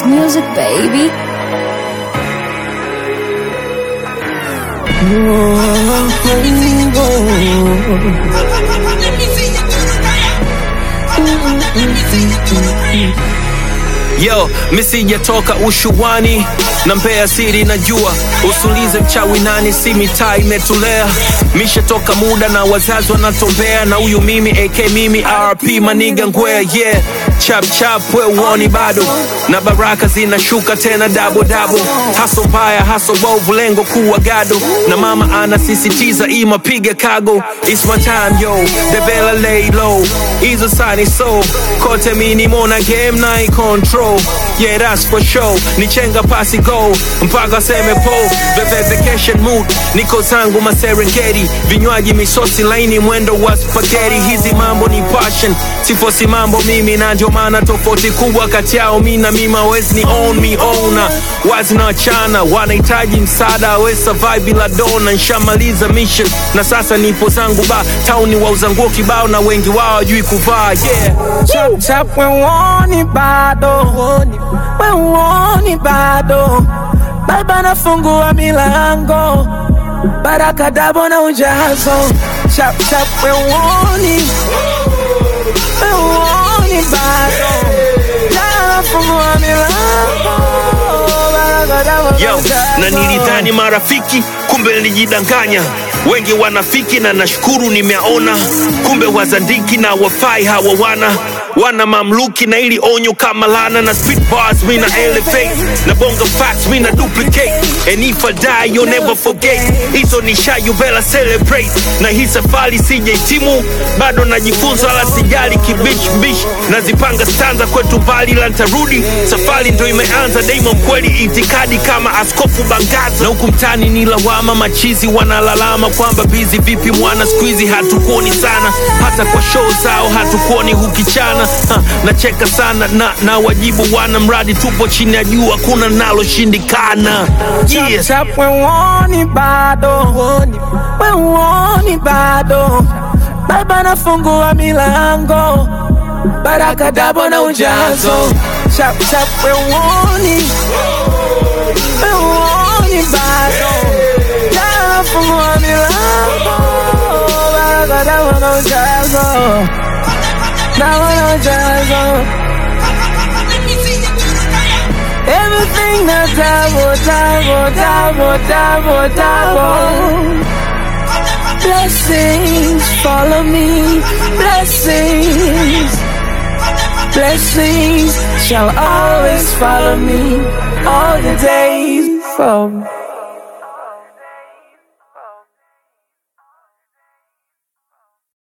music, baby. Yo, misijatoka ushuani na mbea siri najua, usulize mchawi nani, si mitaa imetulea. Mishatoka muda na wazazi wanatombea, na huyu mimi AK mimi RP maniga ngwea yeah. Chap chap we uoni bado, na baraka zinashuka tena dabo dabo. Haso mbaya haso bovu, lengo kuwa gado, na mama anasisitiza ima piga kago. It's my time yo, the vela lay low, hizo sani so kote mini mona game na i control yeah that's for sure ni chenga pasi go mpaka seme po Veve vacation mood niko zangu maserengeti vinywaji misosi laini mwendo wa spaghetti hizi mambo ni passion sifosi mambo mimi na ndio maana tofauti kubwa kati yao mi na mimi hawezi ni own me owner wazi na wachana wanahitaji msaada we survive bila dona nshamaliza mission na sasa nipo zangu ba tauni wauza nguo kibao na wengi wao hawajui kuvaa yeah Chap chap we uoni bado we uoni bado baba nafungua milango baraka dabo na ujazo chap chap we uoni we uoni bado Jana nafungua milango baraka dabo na Yo, ujazo na nilidhani marafiki, kumbe nilijidanganya. Wengi wanafiki na nashukuru nimeona, kumbe wazandiki na wafai hawa wana wana mamluki na ili onyo kama lana na spit bars mi na elevate na bonga facts mi na duplicate and if I die you'll never forget hizo ni sha you better celebrate na hii safari sijaitimu bado najifunza wala sijali kibish bish nazipanga stanza kwetu mbali la ntarudi safari ndo imeanza daima mkweli itikadi kama askofu bangaza na huku mtani ni lawama machizi wanalalama kwamba bizi vipi mwana skuizi hatukuoni sana hata kwa show zao hatukuoni hukichana ha, nacheka sana na, na wajibu wana mradi tupo chini ya jua kuna naloshindikana yeah. chap we uoni bado we uoni bado baba nafungua milango baraka dabo na ujazo chap chap we uoni we uoni bado Jana nafungua milango baraka dabo na ujazo dabo na ujazo Everything that double, double, double, double, double. Blessings follow me, blessings. Blessings shall always follow me all the days from